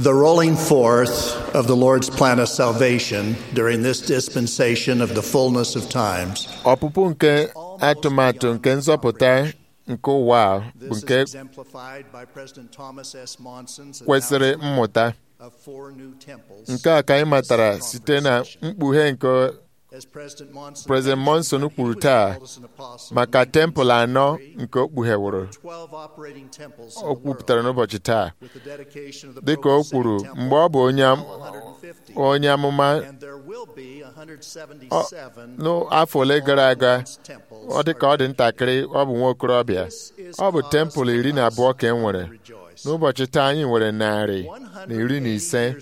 The rolling forth of the Lord's plan of salvation during this dispensation of the fullness of times ọpụpụ nke atụmatụ nke nzọpụta nke ụwa a bụ This nke is exemplified by President Thomas S. Monson's kwesịrị announcement mmụta of four new temples. nke a ka anyị matara site na mkpughe nke As President Monson President Monson mentioned, he kwuru was taa called as an apostle maka in tempụl anọ 1963, nke o kpugheworo 12 operating temples in o the kwupụtara world, n'ụbọchị taa with the dedication of the dịka o Provo kwuru City Temple, mgbe ọ bụ onye am- now 150. onye amụma And there will be 177 n'afọ ole gara aga Orthodox temples ọ dị ka ọ dị ntakịrị ọ bụ nwa okorobịa ọ bụ tempụl iri na abụọ ka e nwere n'ụbọchị taa anyị nwere narị na iri na ise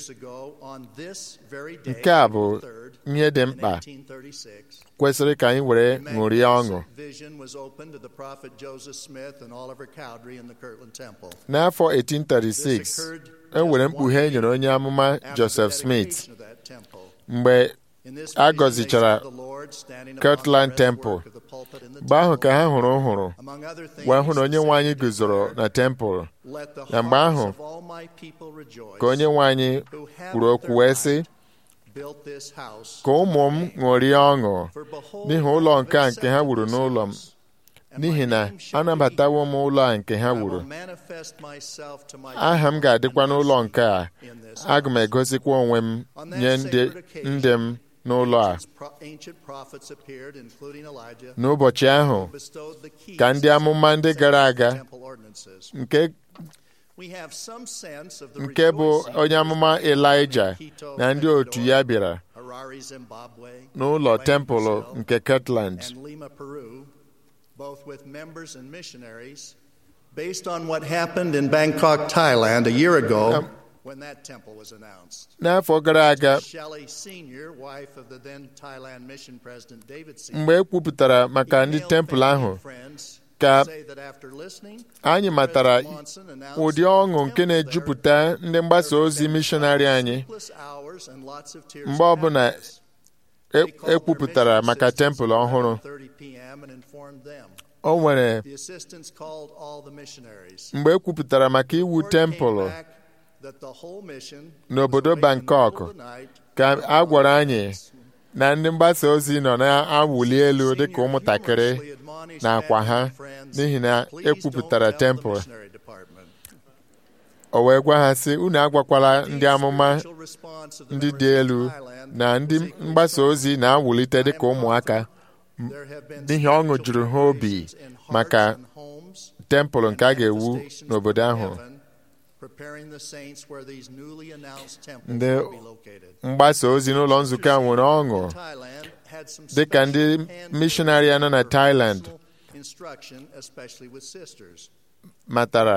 nke a bụ ihe dị mkpa kwesịrị ka anyị were ṅụrie ọṅụ n'afọ 1836 e nwere mkpughe e nyere onye amụma Joseph Smith mgbe a gọzichara Kirtland Temple mgbe ahụ ka ha hụrụ hụrụ wee hụ na onye nwe anyị guzoro na tempụl na mgbe ahụ ka onye nwe anyị kwuru okwu wee sị ka ụmụ m ṅụrie ọṅụ n'ihi ụlọ nke a nke ha wuru n'ụlọ m n'ihi na anabatawo m ụlọ a nke ha wuru aha m ga-adịkwa n'ụlọ nke a aga m egosikwa onwe m nye ndị ndị m n'ụlọ a n'ụbọchị ahụ ka ndị amụma ndị gara aga nke nke bụ onye amụma Elaịja na ndị otu ya bịara n'ụlọ tempụl nke Kirtland and Lima, Peru, both with members and missionaries, based on what happened in Bangkok, Thailand a year ago Um, when that temple was announced. n'afọ gara aga Shelley Sr., wife of the then Thailand mission president David Sr., mgbe e kwupụtara maka ndị tempụl ahụ ka anyị matara ụdị ọṅụ nke na-ejupụta ndị mgbasa ozi mishọnarị anyị mgbe ọbụla e- ekwupụtara maka tempụl ọhụrụ o nwere mgbe ekwupụtara maka iwu tempụl n'obodo Bangkok ka a gwara anyị na ndị mgbasa ozi nọ na-awụli elu dịka ụmụntakịrị n'akwa ha n'ihi na ekwupụtara tempụl o wee gwa ha sị unu agwakwala ndị amụma ndị dị elu na ndị mgbasa ozi na-awụlite dịka ụmụaka n'ihi ọṅụ juru ha obi maka tempụl nke a ga-ewu n'obodo ahụ ndị mgbasa ozi n'ụlọ nzukọ a nwere ọṅụ dịka ndị mishọnarị nọ na Thailand matara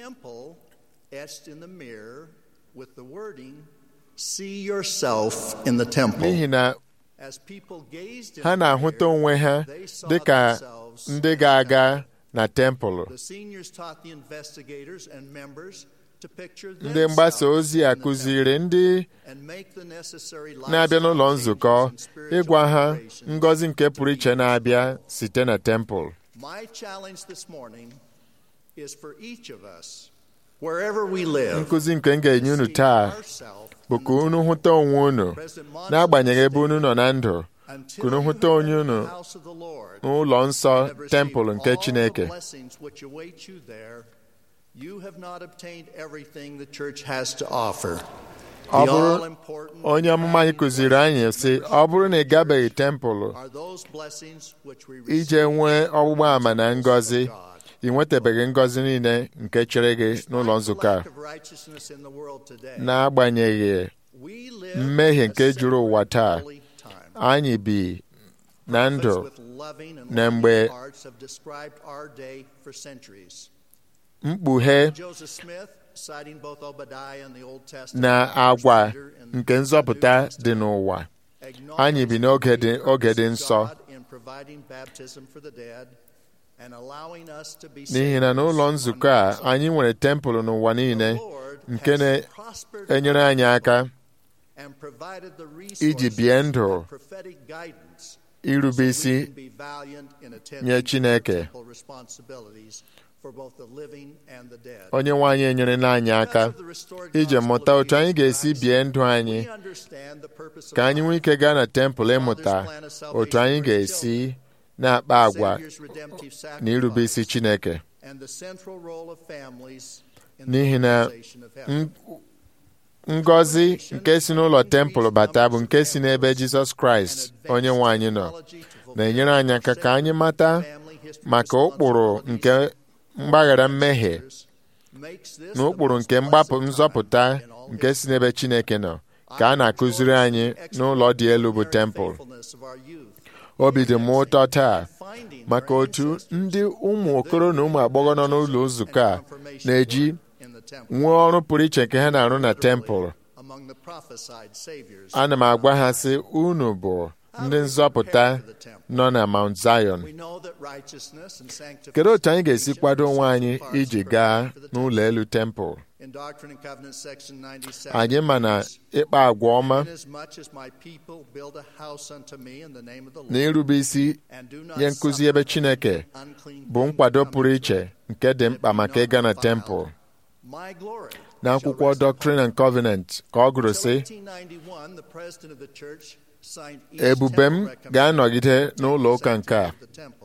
See yourself in the temple. n'ihi na As people gazed in ha the na-ahụta mirror, onwe ha they saw dịka themselves ndị ga-aga na tempụl The seniors taught the investigators and members to picture ndị mgbasa ozi a themselves in the kụziri ndị temple and make the necessary na-abịa n'ụlọ lifestyle nzukọ changes and spiritual ịgwa ha preparations ngọzi nke to pụrụ be iche used. na-abịa site na tempụl My challenge this morning is for each of us, wherever we live, nkụzi nke m ga-enye unu see taa ourselves bụ ka unu hụta onwe unu President Monson n'agbanyeghị ebe stated, unu nọ na ndụ "Until ka unu you hụta have onye entered unu the house of the Lord n'ụlọ nsọ and have received tempụl nke all the Chineke blessings which await you there, you have not obtained everything the church has to offer. ọ The bụrụ all-important onye amụma anyị kụziri anyị sị ọ bụrụ na ị gabeghị tempụl are those blessings which we ije receive nwee from ọgbụgba ama the na principles ngọzi of God. ị nwetabeghị ngọzi niile nke chere gị n'ụlọ Despite the nzukọ a lack of righteousness in the world today, n'agbanyeghị we live mmehie in a nke juru ụwa taa separate time. anyị bi na ndụ Prophets with loving and na longing mgbe hearts have described our day for centuries. mkpughe Joseph Smith, citing both Obadiah and the Old Testament, na first agwa Peter and the nke New nzọpụta Testament, dị n'ụwa acknowledged anyị bi n'oge dị the oge dị purpose of nsọ God in providing baptism for the dead and allowing us to be n'ihi na n'ụlọ saved nzukọ a on anyị nwere tempụl n'ụwa niile The Lord nke has prospered na-enyere anyị aka and provided the iji resources bie ndụ and prophetic guidance irube so we isi can be valiant in attending nye to our Chineke. temple responsibilities onye nwe anyị enyerela anyị aka iji mụta otu anyị ga-esi bie ndụ anyị ka anyị nwee ike gaa na tempụl ịmụta otu anyị ga-esi na-akpa agwa na irube isi Chineke n'ihi na ngọzi nke si n'ụlọ tempụl bata bụ nke si n'ebe Jizọs Kraịst onye nwe anyị nọ na-enyere anyị aka ka anyị mata maka ụkpụrụ nke mgbaghara mmehie na ụkpụrụ nke mgbapụ nzọpụta nke si n'ebe Chineke nọ ka a na-akụziri anyị n'ụlọ dị elu bụ tempụl obi dị m ụtọ taa maka otu ndị ụmụ okoro na ụmụ agbọghọ nọ n'ụlọ nzukọ a na-eji nwee ọrụ pụrụ iche nke ha na-arụ na tempụl ana m agwa ha sị unu bụ ndị nzọpụta nọ na Mount Zion kedu otu anyị ga-esi kwado onwe anyị iji gaa n'ụlọ elu tempụl anyị ma na ịkpa agwa ọma na irube isi nye nkụzi ebe Chineke bụ nkwado pụrụ iche nke dị mkpa maka ịga na tempụl n'akwụkwọ Doctrine and Covenant ka ọ gụrụ sị ebube m ga-anọgide n'ụlọ ụka nke a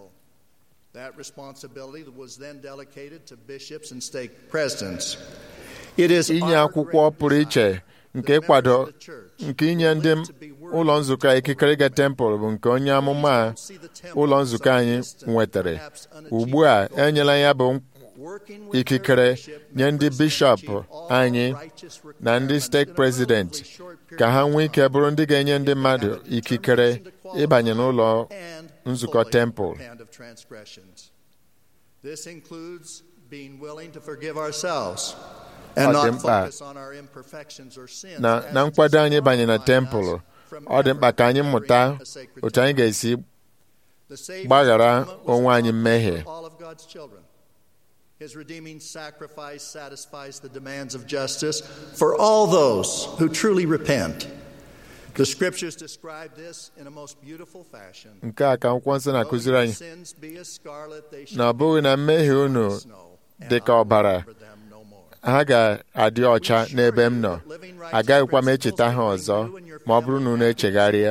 inye akwụkwọ pụrụ iche nke ịkwado nke inye ndị ụlọ nzukọ ikikere ịga tempụl bụ nke onye amụma ụlọ nzukọ anyị nwetara ugbu a enyela ya bụ ikikere nye ndị bishọp anyị na ndị steeti prezidenti ka ha nwee ike bụrụ ndị ga-enye ndị mmadụ ikikere ịbanye n'ụlọ nzukọ tempụl ọ dị mkpa na nkwado anyị banye na tempụl ọ dị mkpa ka anyị mụta otu anyị ga-esi gbaghara onwe anyị mmehie His redeeming sacrifice satisfies the demands of justice for all those who truly repent. The scriptures describe this in a most beautiful fashion. nke a ka akwụkwọ nsọ na-akụziri anyị na ọ bụghị na mmehie unu dị ka ọbara ha ga-adị ọcha n'ebe m nọ agaghịkwa m echeta ha ọzọ ma ọ bụrụ na unu echegharịa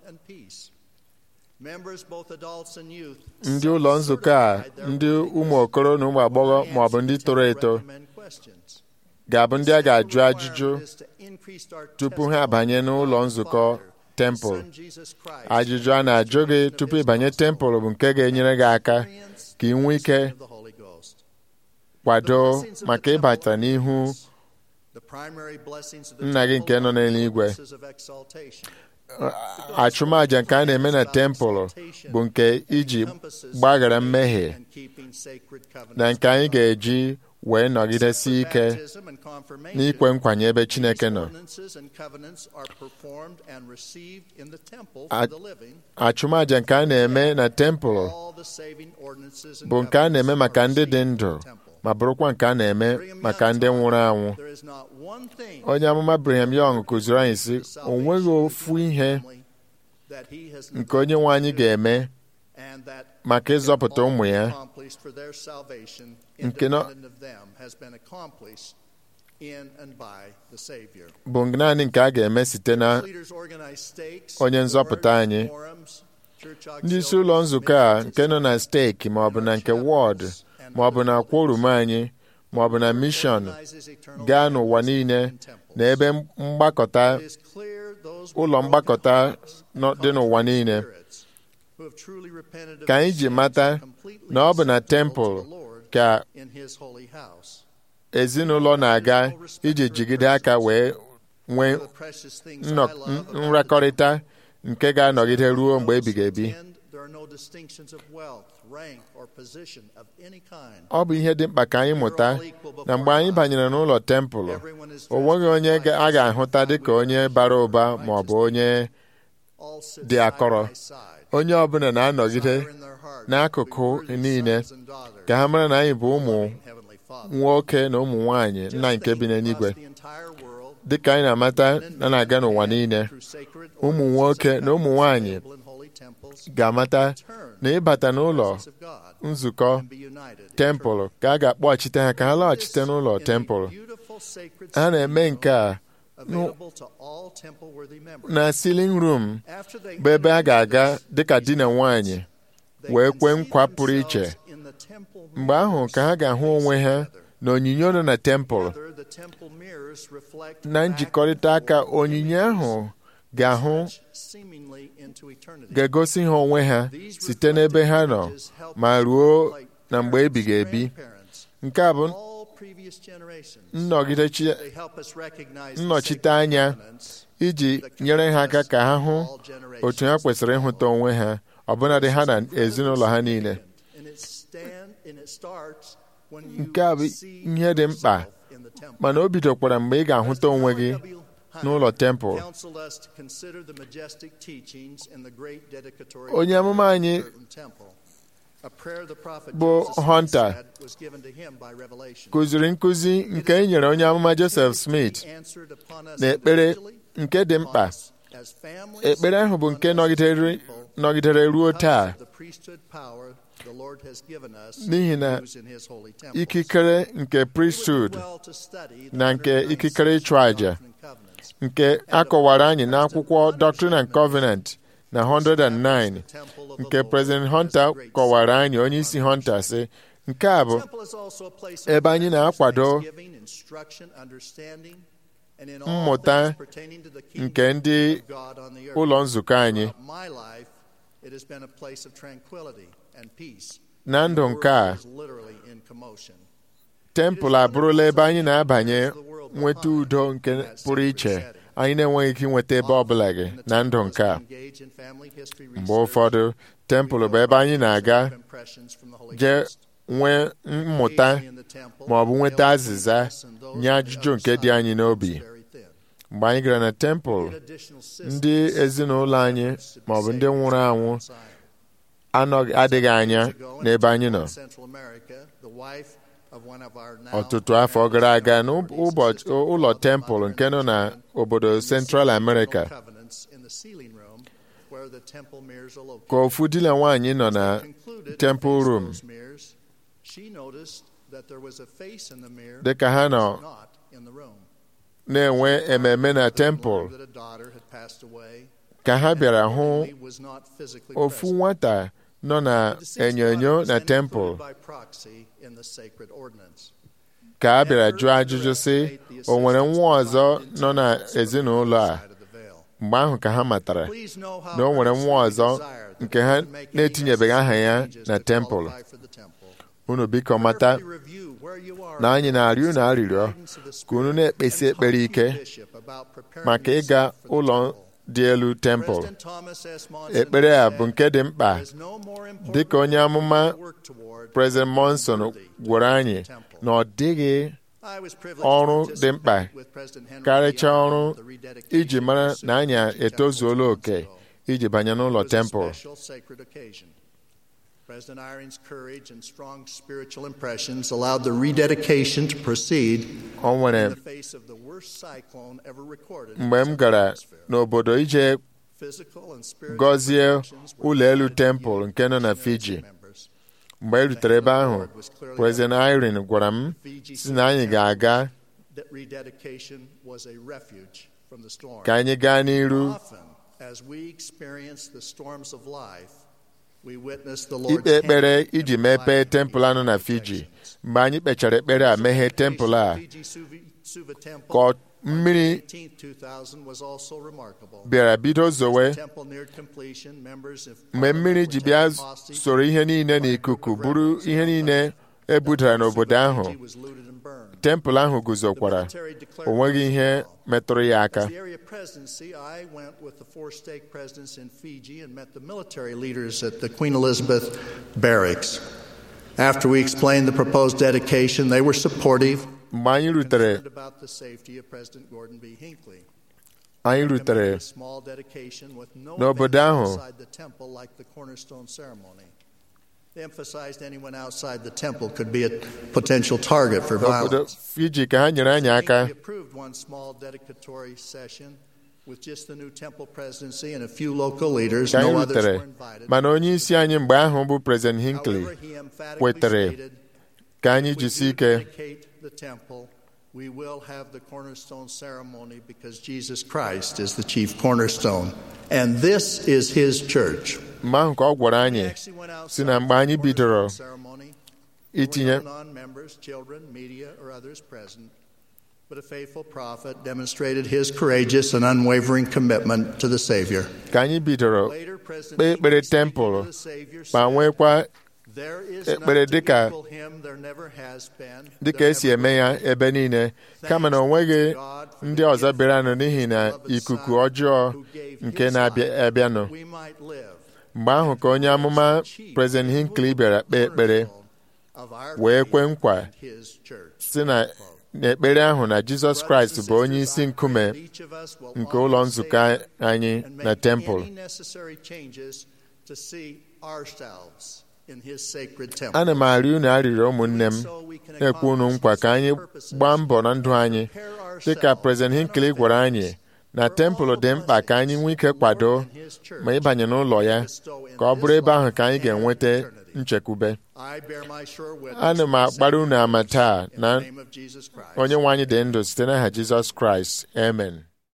ndị ụlọ nzukọ a ndị ụmụ okoro na ụmụ agbọghọ ma ọ bụ ndị toro eto ga-abụ ndị a ga-ajụ ajụjụ tupu ha abanye n'ụlọ nzukọ tempụl ajụjụ a na-ajụ gị tupu ịbanye tempụl bụ nke ga-enyere gị aka ka ị nwee ike kwado maka ịbata n'ihu nna gị nke nọ n'eluigwe achụmaja nke a na-eme na tempụl bụ nke iji gbaghara mmehie na nke anyị ga-eji wee nọgidesi ike n'ikwe nkwanye ebe Chineke nọ achụmaja nke a na-eme na tempụl bụ nke a na-eme maka ndị dị ndụ ma bụrụkwa nke a na-eme maka ndị nwụrụ anwụ onye amụma Brigham Young kụziri anyị sị o nweghị ofu ihe nke onye nwe anyị ga-eme maka ịzọpụta ụmụ ya nke bụ naanị nke a ga-eme site na onye nzọpụta anyị ndị isi ụlọ nzukọ a nke nọ na steeki ma ọ bụ na nke wọd ma ọ bụ na kworum anyị ma ọ bụ na mishọn gaa n'ụwa niile na ebe mgbakọta ụlọ mgbakọta dị n'ụwa niile ka anyị ji mata na ọ bụ na tempụl ka ezinụlọ na-aga iji jigide aka wee nwee nrakọrịta nke ga-anọgide ruo mgbe ebighị ebi ọ bụ ihe dị mkpa ka anyị mụta na mgbe anyị banyere n'ụlọ tempụl o nweghị onye a ga-ahụta dịka onye bara ụba ma ọ bụ onye dị akọrọ onye ọbụla na-anọgide n'akụkụ niile ka ha mara na anyị bụ ụmụ nwoke na ụmụ nwanyị nna nke bi n'eluigwe dịka anyị na-amata na na-aga n'ụwa niile ụmụ nwoke na ụmụ nwanyị ga-amata na ịbata n'ụlọ nzukọ tempụl ka a ga-akpọghachite ha ka ha laghachite n'ụlọ tempụl ha na-eme nke a na silin rum bụ ebe a ga-aga dịka di na nwanyị wee kwee nkwa pụrụ iche mgbe ahụ ka ha ga-ahụ onwe ha na onyinye nọ na tempụl na njikọrịta aka onyinye ahụ ga-ahụ ga-egosi ha onwe ha site n'ebe ha nọ ma ruo na mgbe ebighị ebi nke a bụ nnọchite anya iji nyere ha aka ka ha hụ otu ha kwesịrị ịhụta onwe ha ọbụnadị ha na ezinụlọ ha niile nke a bụ ihe dị mkpa mana o bidokwara mgbe ị ga-ahụta onwe gị n'ụlọ tempụl onye amụma anyị bụ Hunter kụziri nkụzi nke e nyere onye amụma Joseph Smith na ekpere nke dị mkpa ekpere ahụ bụ nke nọgidere ruo taa n'ihi na ikikere nke priesthood na nke ikikere ịchụ àjà nke akọwara anyị n'akwụkwọ Doctrine and Covenant na 109 nke President Hunter kọwara anyị onye isi Hunter sị nke a bụ ebe anyị na-akwado mmụta nke ndị ụlọ nzukọ anyị na ndụ nke a tempụl abụrụla ebe anyị na-abanye nweta udo nke pụrụ iche anyị na-enweghị ike inweta ebe ọbụla gị na ndụ nke a mgbe ụfọdụ tempụl bụ ebe anyị na-aga jee nwee mmụta ma ọ bụ nweta azịza nye ajụjụ nke dị anyị n'obi mgbe anyị gara na tempụl ndị ezinụlọ anyị ma ọ bụ ndị nwụrụ anwụ adịghị anya n'ebe anyị nọ ọtụtụ afọ gara aga n'ụbọchị ụlọ tempụl nke nọ na obodo Central America ka ofu di na nwaanyị nọ na temple room dị ka ha nọ na-enwe ememe na tempụl ka ha bịara hụ ofu nwata nọ na enyonyo na tempụl ka a bịara jụọ ajụjụ sị o nwere nwa ọzọ nọ na ezinụlọ a mgbe ahụ ka ha matara na o nwere nwa ọzọ nke ha na-etinyebeghị aha ya na tempụl unu biko mata na anyị na-arịọ unu arịrịọ ka unu na-ekpesi ekpere ike maka ịga ụlọ dị elu tempụl ekpere a bụ nke dị mkpa dị ka onye amụma President Monson gwara anyị na ọ dịghị ọrụ dị mkpa karịchaa ọrụ iji mara na anyị etozuola oke iji banye n'ụlọ tempụl President Irene's courage and strong spiritual impressions allowed the rededication to proceed o nwere in the face of the worst cyclone ever recorded. in mgbe m gara atmosphere. n'obodo ije Physical and spiritual gọzie protections were ụlọ elu provided tempụl to nke nọ na community Fiji members. mgbe e rutere ebe ahụ President Irene gwara m si na anyị ga-aga That rededication was a refuge from the storm. ka anyị gaa n'iru Often, as we experience the storms of life, we witness the Lord's ikpe ekpere hand in iji mepee providing tempụl anọ na Fiji mgbe anyị kpechara ekpere a meghee tempụl a Fiji Suva- Suva Temple ka ọ- mmiri 18, 2000 was also remarkable. bịara bido zowe Temple neared completion, members of mgbe mmiri ji bịa Parliament were taken soro ihe niile n'ikuku bụrụ ihe niile e budara n'obodo ahụ Fiji was looted and burned. tempụl ahụ guzokwara Military declared o nweghị ihe metụrụ ya aka As the area presidency, I went with the four stake presidents in Fiji and met the military leaders at the Queen Elizabeth barracks. After we explained the proposed dedication, they were supportive, mgbe anyị rutere concerned about the safety of President Gordon B. Hinckley. anyị rutere Recommended a small dedication with no n'obodo event ahụ. outside the temple like the cornerstone ceremony. They emphasized anyone outside the temple could be a potential target for n'obodo violence. Fiji ka ha nyere anyị aka We approved one small dedicatory session With just the new temple presidency and a few local leaders, ka anyị no others rutere were invited. mana onye isi anyị mgbe ahụ bụ President Hinckley However, he emphatically kwetere stated, ka anyị "If we jisi do ike dedicate the temple, we will have the cornerstone ceremony because Jesus Christ is the chief cornerstone. And this is his church. mgbe ahụ ka ọ gwara He anyị actually went outside si na mgbe anyị the bidoro cornerstone ceremony. There itinye were no non-members, children, media, or others present. But a faithful prophet demonstrated his courageous and unwavering commitment to the Savior. ka anyị bidoro Later, President kpee ekpere Hinckley, speaking tempụl to the Savior, ma said, nwekwa There is ekpere none to dịka- equal him, there never has been, dịka there esi never eme ya will be. ebe niile kama na o nweghị ndị ọzọ bịaranụ n'ihi na ikuku ọjọọ nke na-abịa abịanụ We might live mgbe ahụ ka onye amụma President Hinckley bịara kpee ekpere of our wee faith kwe nkwa and his church. si na n'ekpere ahụ na Jizọs Kraịst bụ onye isi nkume nke ụlọ nzukọ anyị and na make tempụl any necessary changes to see ourselves in his sacred temple. ana m arịọ unu arịrịọ ụmụnne m na-ekwe unu nkwa ka anyị gbaa mbọ na ndụ anyị dịka President Hinckley gwara anyị na tempụl dị mkpa ka anyị nwee ike kwado ma ịbanye n'ụlọ ya ka ọ bụrụ ebe ahụ ka anyị ga-enweta nchekwube I bear my sure witness ana m agbara unu ama taa in na the name of Jesus Christ. onye nwe anyị dị ndụ site n'aha Jizọs Kraịst amen